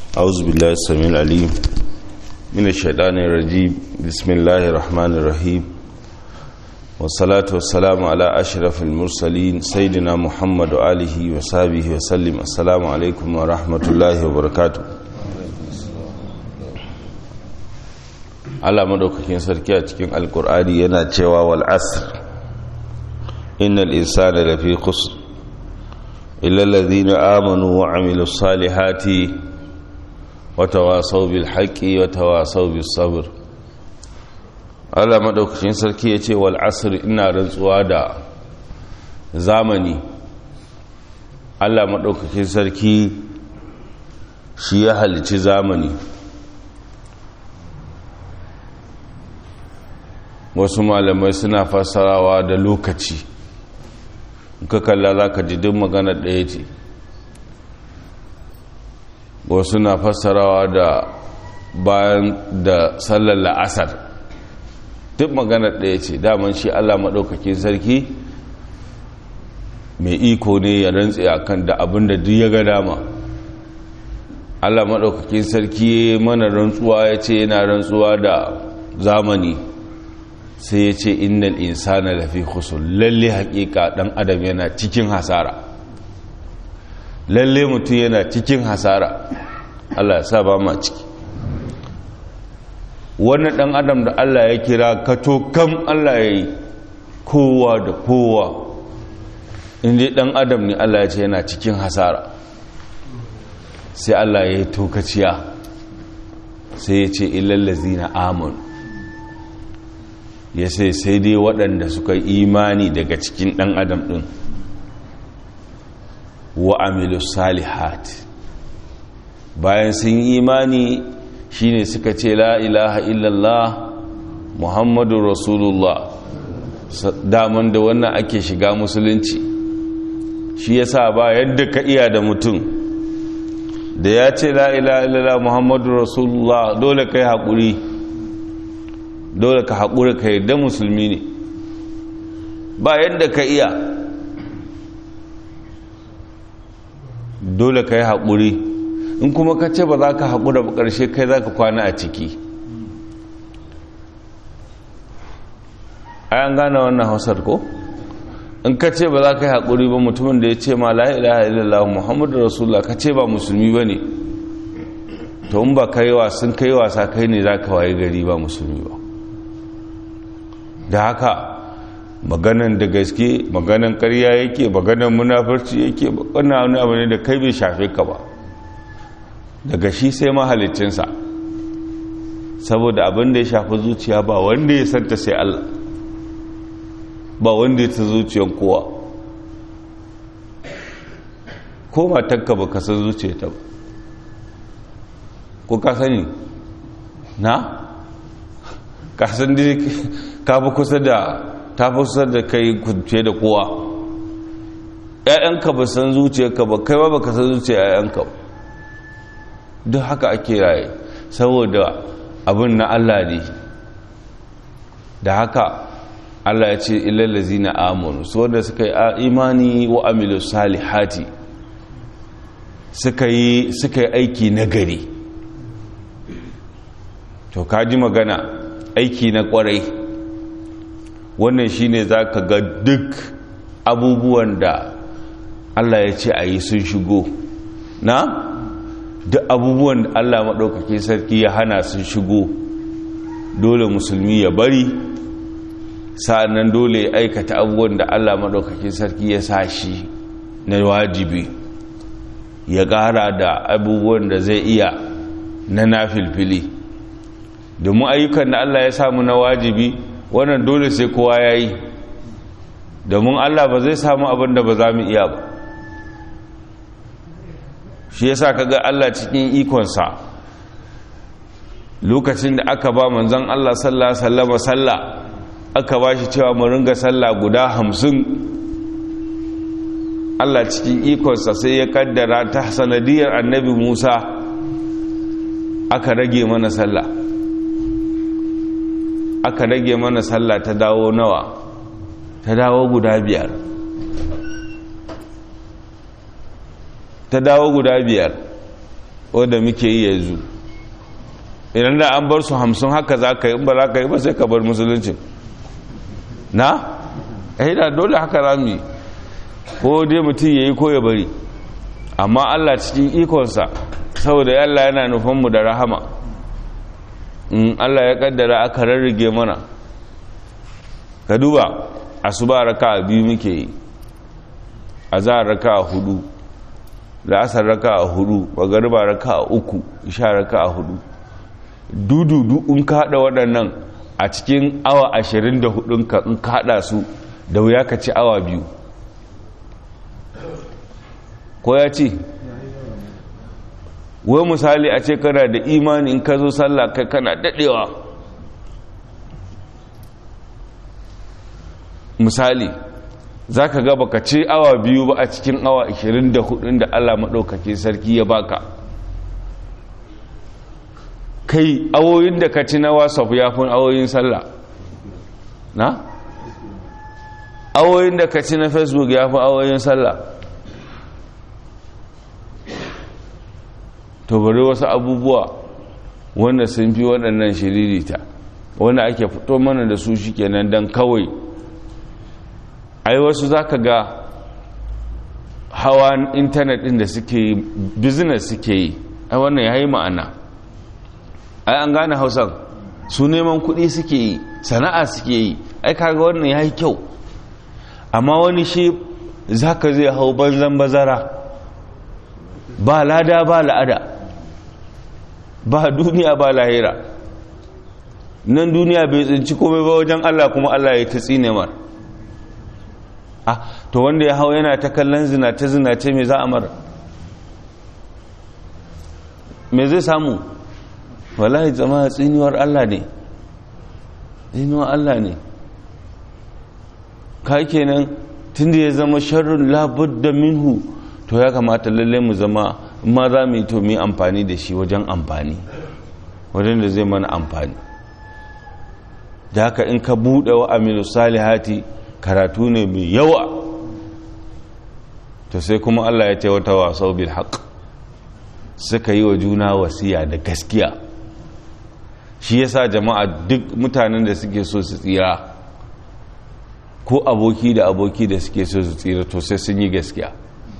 أعوذ بالله السميع العليم من الشيطان الرجيم بسم الله الرحمن الرحيم والصلاة والسلام على أشرف المرسلين سيدنا محمد وآله وصحبه وسلم السلام عليكم ورحمة الله وبركاته Allah madaukakin sarki a cikin alkur'ani yana cewa wal asr innal insana lafi khusr illa alladhina amanu wa amilus salihati wa tawasaw bil haqqi wa tawasaw bis sabr Allah madaukakin sarki yace wal asr ina rantsuwa da zamani Allah madaukakin sarki shi ya halici zamani wasu malamai suna fassarawa da lokaci ka kalla za ka ji duk magana ɗaya ce wasu na fassarawa da bayan da sallar la'asar duk magana ɗaya ce daman shi allah maɗaukakin sarki mai iko ne ya rantse a kan da abin da duk ya ga dama allah maɗaukakin sarki mana rantsuwa ya ce yana rantsuwa da zamani sai ya ce innal insana lafi khusur lalle hakika dan adam yana cikin hasara lalle mutum yana cikin hasara Allah ya sa ba ma ciki wannan dan adam da Allah ya kira kato kam Allah ya yi kowa da kowa inda dan adam ne Allah ya ce yana cikin hasara sai Allah ya yi tokaciya sai ya ce illallazina amanu ya sai sai dai waɗanda suka yi imani daga cikin ɗan adam ɗin wa amilu salihat bayan sun yi imani shine suka ce la ilaha illallah muhammadu rasulullah daman da wannan ake shiga musulunci shi yasa ba yadda ka iya da mutum da ya ce la ilaha illallah muhammadu rasulullah dole kai haƙuri dole ka haƙura ka yadda musulmi ne ba yadda ka iya dole ka yi haƙuri in kuma ka ce ba za ka haƙura ba ƙarshe kai za ka kwana a ciki ayan gane wannan hausar ko in ka ce ba za ka yi haƙuri ba mutumin da ya ce ma la'ilaha illallah muhammadu rasulullah ka ce ba musulmi ba ne to in ba ka yi wasan ka yi wasa kai ne za ka waye gari ba musulmi ba da haka maganan da gaske maganan karya yake maganan munafurci yake wannan wani abu ne da kai bai shafe ka ba daga shi sai mahalicinsa saboda abin da ya shafi zuciya ba wanda ya santa sai Allah ba wanda ya ta zuciyan kowa ko matakka ba ka san zuciyarta ba ko ka sani na ka san dai ka fi kusa da ta fi kusa da kai fiye da kowa ‘ya'yanka ba san zuciyarka ba kai ba ka san zuciyar ‘ya'yanka ba duk haka ake raye saboda abin na Allah ne da haka Allah ya ce ilallazi na amonu su wanda suka yi imani wa amilu salihati suka yi aiki na gari to kaji magana aiki na kwarai wannan shine za ka ga duk abubuwan da Allah ya ce a yi sun shigo na duk abubuwan da Allah maɗaukaki sarki ya hana sun shigo dole musulmi ya bari sa'annan dole ya aikata abubuwan da Allah maɗaukaki sarki ya sa shi na wajibi ya ƙara da abubuwan da zai iya na nafilfili domin ayyukan da Allah ya samu na wajibi wannan dole sai kowa ya yi domin Allah ba zai samu abin da ba za mu iya ba shi ya sa kaga Allah cikin ikonsa lokacin da aka ba manzan Allah sallah sallama sallah aka ba shi cewa mu ringa sallah guda hamsin Allah cikin ikonsa sai ya kaddara ta sanadiyar annabi Musa aka rage mana sallah aka rage mana sallah ta dawo nawa ta dawo guda biyar ta dawo guda biyar wadda muke yi yanzu idan da an bar su hamsin haka za ka yi ba za ka yi ba sai ka bar musulunci na? eh da dole haka za mu yi ko dai mutum ya yi ko ya bari amma allah cikin ikonsa saboda allah yana nufanmu da rahama in allah ya kaddara aka rarrage mana ka duba asuba raka biyu muke yi a za raka hudu la'asar raka hudu magariba raka uku isha raka hudu dududu in ka hada waɗannan a cikin awa ashirin da hudun ka in ka hada su da wuya ka ci awa biyu ko ya ce wai misali a ce kana da imani in ka zo sallah kai kana dadewa misali za ka gaba ka ce awa biyu ba a cikin awa 24 da allah maɗaukake sarki ya baka kai awoyin da ka ci na whatsapp ya fi awoyin sallah na? awoyin da ka ci na facebook ya fi awoyin sallah to bari wasu abubuwa wanda sun fi waɗannan shiririta wanda ake fito mana da su shi kenan don kawai ai wasu za ka ga hawa intanet ɗin da suke yi business suke yi ai wannan ya yi ma'ana ai an gane hausan su neman kuɗi suke yi sana'a suke yi ai kaga wannan ya yi kyau amma wani shi za ka zai hau banzan bazara ba lada ba la'ada ba duniya ba lahira nan duniya bai tsinci komai ba wajen Allah kuma Allah ya ta tsine mar ah to wanda ya hau yana ta kallon zinace zinace me za a mara me zai samu wallahi jama'a tsiniwar Allah ne tsiniwar Allah ne ka kenan tunda ya zama sharrun labudda minhu to ya kamata lalle mu zama ma za mu yi to mu yi amfani da shi wajen amfani wajen da zai mana amfani da haka in ka buɗe wa aminu salihati karatu ne mai yawa to sai kuma Allah ya ce wata wasau bil haq suka yi wa juna wasiya da gaskiya shi yasa jama'a duk mutanen da suke so su tsira ko aboki da aboki da suke so su tsira to sai sun yi gaskiya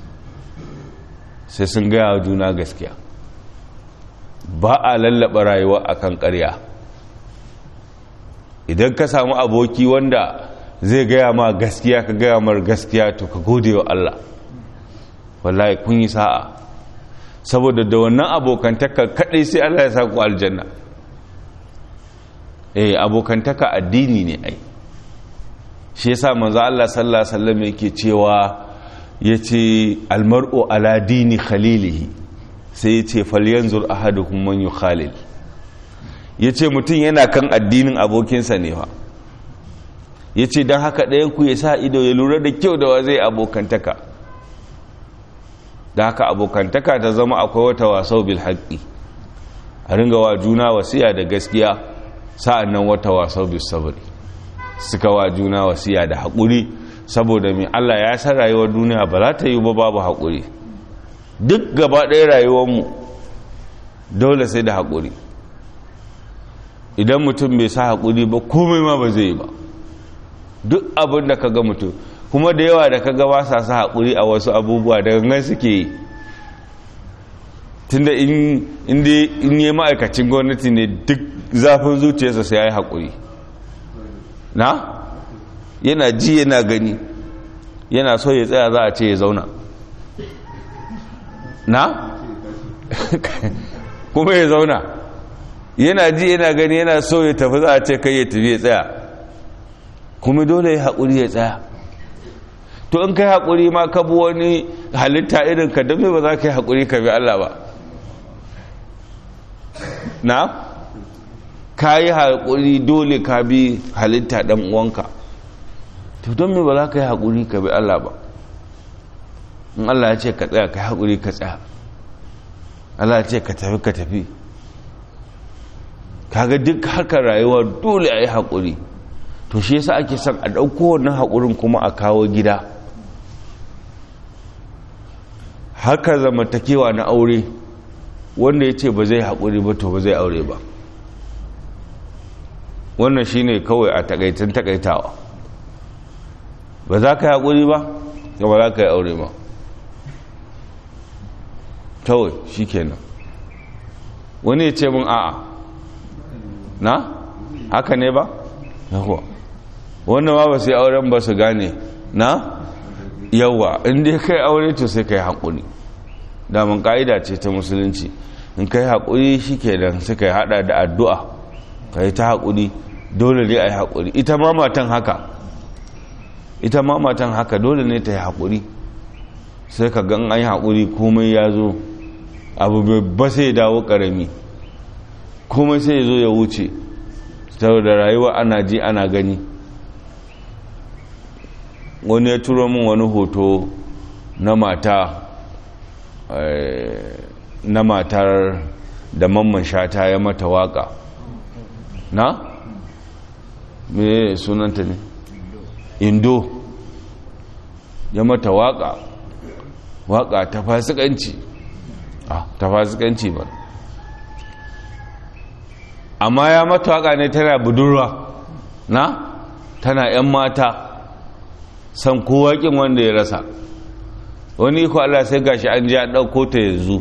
sai sun gaya wa juna gaskiya ba a lallaba rayuwa akan ƙarya idan ka samu aboki wanda zai gaya ma gaskiya ka gaya mar gaskiya to ka gode wa Allah wallahi kun yi sa'a saboda da wannan abokantaka kadai sai Allah ya saku aljanna eh abokantaka addini ne ai shi yasa manzo Allah sallallahu alaihi wasallam yake cewa yace almar'u ala dini khalilihi sai yace falyanzur ahadukum man yukhalil yace mutum yana kan addinin abokinsa ne fa yace dan haka ɗayan ku ya sa ido ya lura da kyau da wa zai abokantaka da haka abokantaka ta zama akwai wata wasau bil haqqi a ringa wa juna wasiya da gaskiya sa'annan wata wasau bil sabri suka wa juna wasiya da haƙuri saboda mai Allah ya san rayuwar duniya ba za ta yi ba babu haƙuri duk gaba ɗaya rayuwarmu dole sai da haƙuri idan mutum bai sa haƙuri ba komai ma ba zai yi ba duk abin da ka ga mutum kuma da yawa da ka ga ba sa sa haƙuri a wasu abubuwa da gangan suke yi tunda in yi ma'aikacin gwamnati ne duk zafin zuciyarsa sai ya yi haƙuri na yana ji yana gani yana so ya tsaya za a ce ya zauna na kuma ya zauna yana ji yana gani yana so ya tafi za a ce kai ya tafi ya tsaya kuma dole ya haƙuri ya tsaya to in kai haƙuri ma ka bi wani halitta irin ka don ba za ka yi haƙuri ka bi Allah ba na ka yi haƙuri dole ka bi halitta ɗan uwanka to don me ba za ka yi haƙuri ka bi Allah ba in Allah ya ce ka tsaya ka yi haƙuri ka tsaya Allah ya ce ka tafi ka tafi kaga duk haka rayuwa dole a yi haƙuri to shi yasa ake son a ɗauko wannan haƙurin kuma a kawo gida haka zamantakewa na aure wanda ya ce ba zai haƙuri ba to ba zai aure ba wannan shine kawai a takaitin takaitawa ba za ka yi haƙuri ba ba za ka yi aure ba kawai shi kenan wani ya ce mun a'a na haka ne ba yawa wannan ma ba su yi auren ba su gane na yawa inda kai aure to sai ka yi haƙuri damun ƙa'ida ce ta musulunci in ka yi haƙuri shi ke nan sai ka yi haɗa da addu'a ka yi ta haƙuri dole ne a yi haƙuri ita ma matan haka ita ma matan haka dole ne ta yi haƙuri sai ka gan an yi haƙuri komai ya zo abu ba sai dawo ƙarami komai sai ya zo ya wuce saboda rayuwa ana ji ana gani wani ya turo min wani hoto na mata na matar da mamman shata ya mata waka na? me sunanta ne indo ya mata waka waka ta fasikanci ah ta fasikanci ba amma ya mata waka ne tana budurwa na tana 'yan mata san kowakin wanda ya rasa wani iko Allah sai gashi an ji an ɗauko ta yanzu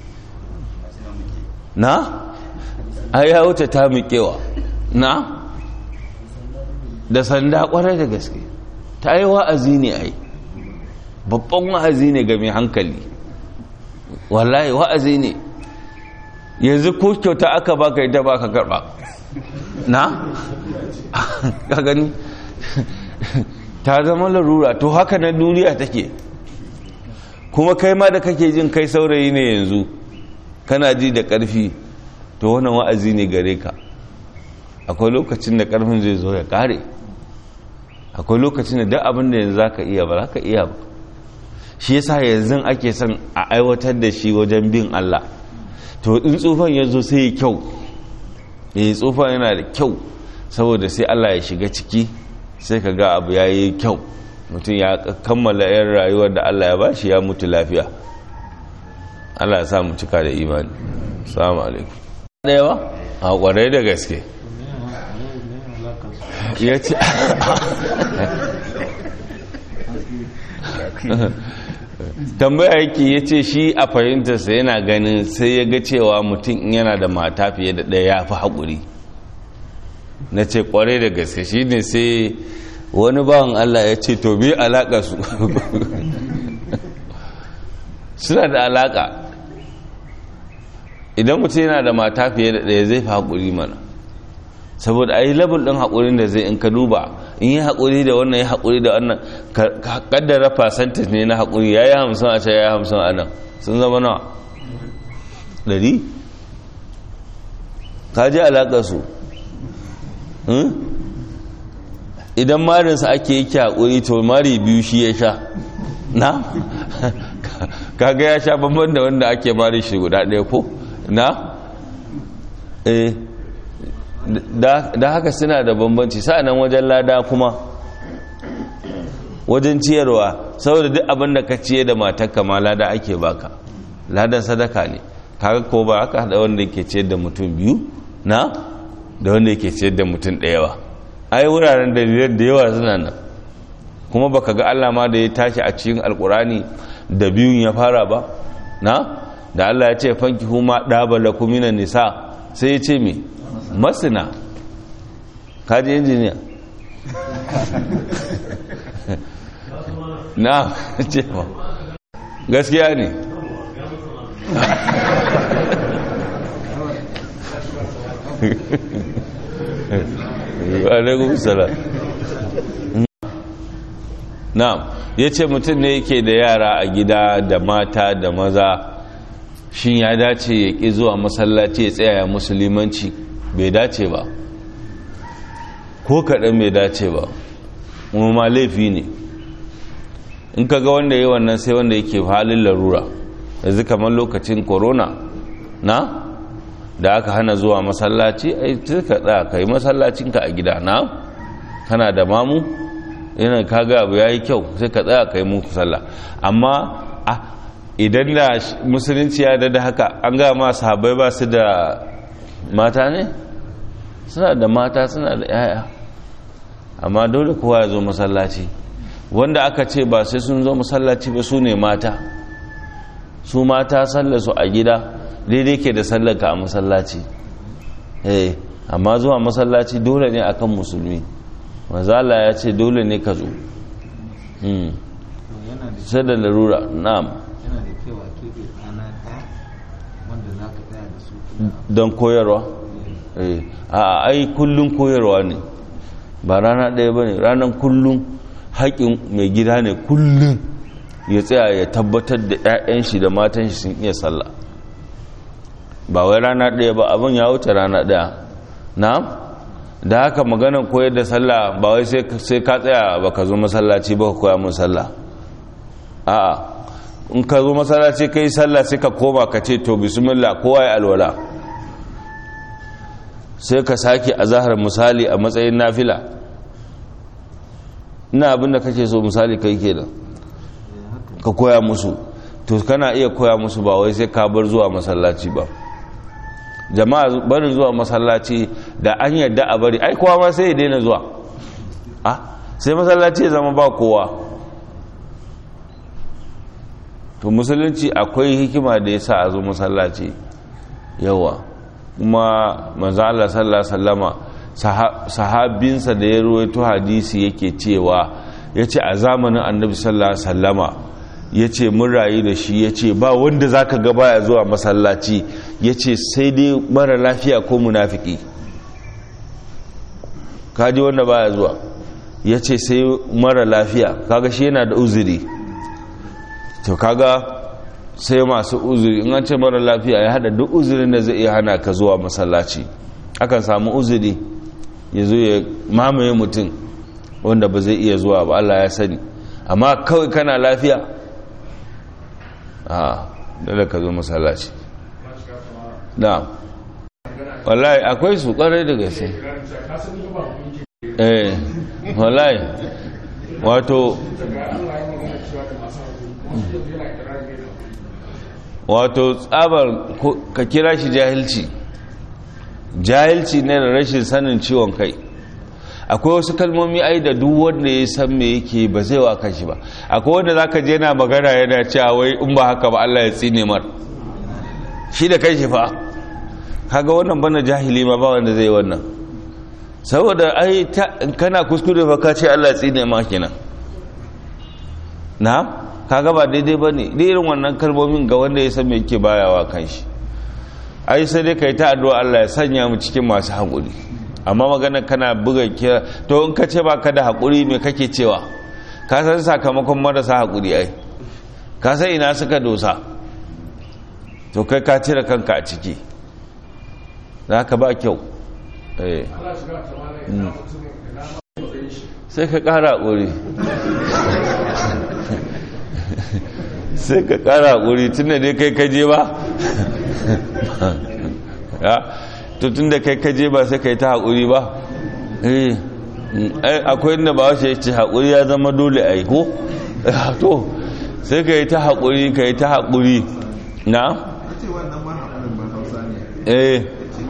na a ya wuce ta miƙewa na da sanda ƙwarar da gaske ta yi wa'azi ne ai babban wa'azi ne ga mai hankali wallahi wa'azi ne yanzu ko kyauta aka baka ita baka karba na ka gani ta zama larura to haka na duniya take kuma kai ma da kake jin kai saurayi ne yanzu kana ji da ƙarfi to wannan wa'azi ne gare ka akwai lokacin da ƙarfin zai zo ya ƙare akwai lokacin da duk abin da yanzu za ka iya ba za ka iya ba shi yasa yanzu ake son a aiwatar da shi wajen bin Allah to in tsufan ya zo sai ya kyau ya tsufan yana da kyau saboda sai Allah ya shiga ciki sai ka ga abu ya yi kyau mutum ya kammala yan rayuwar da Allah ya ba shi ya mutu lafiya Allah ya sa mu cika da imani salamu alaikum ɗaya ba a ƙwarai da gaske ya ce tambaya yake ya ce shi a fahimtarsa yana ganin sai ya ga cewa mutum yana da mata fiye da ɗaya ya fi haƙuri na ce ƙwarai da gaske shi ne sai wani bawan Allah ya ce to bi alaƙa su suna da alaƙa idan mutum yana da mata fiye da ɗaya zai fi haƙuri mana saboda a yi labul ɗin haƙurin da zai in ka duba in yi haƙuri da wannan ya haƙuri da wannan ka ƙaddara fasantis ne na haƙuri ya yi hamsin a can ya yi hamsin a nan sun zama nawa ɗari ka ji alaƙa su idan marinsa ake yi ki haƙuri to mari biyu shi ya sha na kaga ya sha bambam da wanda ake mari shi guda ɗaya ko na eh da haka suna da bambanci sa'anan wajen lada kuma wajen ciyarwa saboda duk abin da ka ciye da matakka ma lada ake baka ladan sadaka ne kaga ko ba haka da wanda yake ciyar da mutum biyu na da wanda yake ciyar da mutum ɗaya ba ai wuraren dalilan da yawa suna nan kuma baka ga Allah ma da ya tashi a cikin alkurani da biyun ya fara ba na da Allah ya ce fanki huma ɗabala kuminan nisa sai ya ce me masina kaji injiniya na ce ma gaskiya ne alaikun salam na'am ya ce mutum ne yake da yara a gida da mata da maza shin ya dace ya ƙi zuwa masallaci ya tsaya musulmanci bai dace ba ko kaɗan bai dace ba ma laifi ne in ka ga wanda ya wannan sai wanda yake halin larura yanzu kamar lokacin corona na da aka hana zuwa masallaci ai ka tsaya ka yi masallacinka a gida na kana da mamu yana kaga abu ya yi kyau sai ka tsaya ka yi muku sallah amma idan da musulunci ya da haka an ga ma sahabbai ba su da mata ne suna da mata suna da yaya amma dole kowa ya zo masallaci wanda aka ce ba sai sun zo masallaci ba su ne mata su mata sallar su a gida daidai ke da sallarka a masallaci eh amma zuwa masallaci dole ne akan musulmi mazala ya ce dole ne ka zo sai da larura na'am yana da kyau a keɓe rana ɗaya wanda za ka tsaya da su don koyarwa eh a ai kullum koyarwa ne ba rana ɗaya ba ne ranar kullum haƙin mai gida ne kullum ya tsaya ya tabbatar da 'ya'yan shi da matan shi sun iya sallah ba wai rana ɗaya ba abin ya wuce rana ɗaya na'am da haka maganar koyar da sallah ba wai sai ka tsaya ba ka zo masallaci ba ka koya mun sallah a'a in ka zo masallaci ka yi sallah sai ka koma ka ce to bismillah kowa ya alwala sai ka sake a zahar misali a matsayin nafila ina abin da kake so misali kai kenan ka koya musu to kana iya koya musu ba wai sai ka bar zuwa masallaci ba jama'a barin zuwa masallaci da an yadda a bari ai kowa ma sai ya daina zuwa a sai masallaci ya zama ba kowa to musulunci akwai hikima da ya sa a zo masallaci yawa kuma manzo Allah sallallahu alaihi wasallama sahabinsa da ya ruwaito hadisi yake cewa yace a zamanin annabi sallallahu alaihi wasallama yace mun rayu da shi yace ba wanda zaka ga baya zuwa masallaci yace sai dai mara lafiya ko munafiki kaji wanda baya zuwa yace sai mara lafiya kaga shi yana da uzuri to kaga sai masu uzuri in an ce mara lafiya ya hada duk uzurin da zai iya hana ka zuwa masallaci akan samu uzuri ya zo ya mamaye mutum wanda ba zai iya zuwa ba Allah ya sani amma kawai kana lafiya a dole ka zo masallaci na wallahi akwai su kwarai da gaske eh wallahi wato wato tsabar ka kira shi jahilci jahilci ne da rashin sanin ciwon kai akwai wasu kalmomi ai da duk wanda ya san me yake ba zai wa kashi ba akwai wanda zaka je na magana yana cewa wai in ba haka ba Allah ya tsine mar shi da kai shi fa kaga wannan bana jahili ma ba wanda zai wannan saboda ai kana kuskure fa ka ce Allah ya tsine ma kenan na kaga ba daidai ba ne irin wannan kalmomin ga wanda ya san me yake bayawa kan shi ai sai dai kai ta addu'a Allah ya sanya mu cikin masu haƙuri amma magana kana buga kira to in ka ce baka da haƙuri me kake cewa ka san sakamakon marasa haƙuri ai ka san ina suka dosa to kai ka cire kanka a ciki za ka ba kyau sai ka ƙara haƙuri sai ka kara hakuri tun da dai kai kaje ba to tun da kai kaje ba sai ka yi ta hakuri ba akwai inda ba wace ce hakuri ya zama dole a yi ko to sai ka yi ta hakuri ka yi ta hakuri na? eh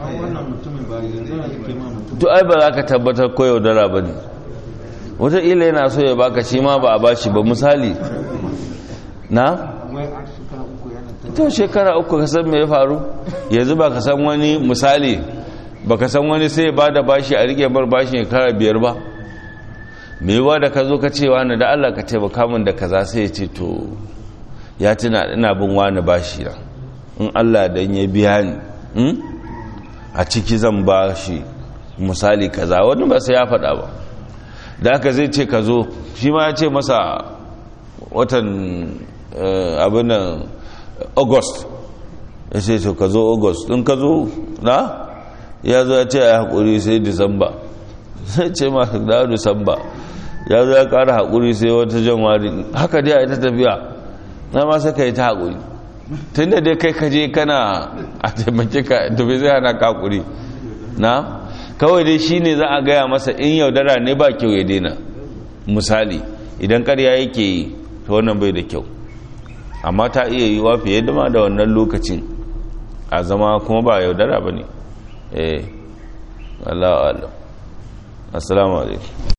to ai ba za ka tabbatar ko yaudara ba ne wataƙila yana so ya baka shi ma ba a bashi ba misali na? to shekara uku ka san me ya faru yanzu ba ka san wani misali ba ka san wani sai ba da bashi a rike bar bashi shekara biyar ba me yawa da ka zo ka ce wani da Allah ka taimaka min da kaza sai ya ce to ya tuna ina bin wani bashi na in Allah dan ya biya ni a ciki zan ba shi misali kaza wani ba sai ya faɗa ba da aka zai ce ka zo shi ma ya ce masa watan abinan august ya ce to ka zo august in ka zo na ya zo ya ce ya haƙuri sai disamba sai ce ma da disamba ya zo ya ƙara haƙuri sai wata janwari haka dai a ita tafiya na ma sai ka yi ta haƙuri tun da dai kai kaje kana a taimake ka tafi zai hana ka haƙuri na kawai dai shi ne za a gaya masa in yaudara ne ba kyau ya daina misali idan ƙarya yake yi ta wannan bai da kyau amma ta iya yi wa fiye da ma da wannan lokacin a zama kuma ba yaudara ba ne eh Allah Allah assalamu alaikum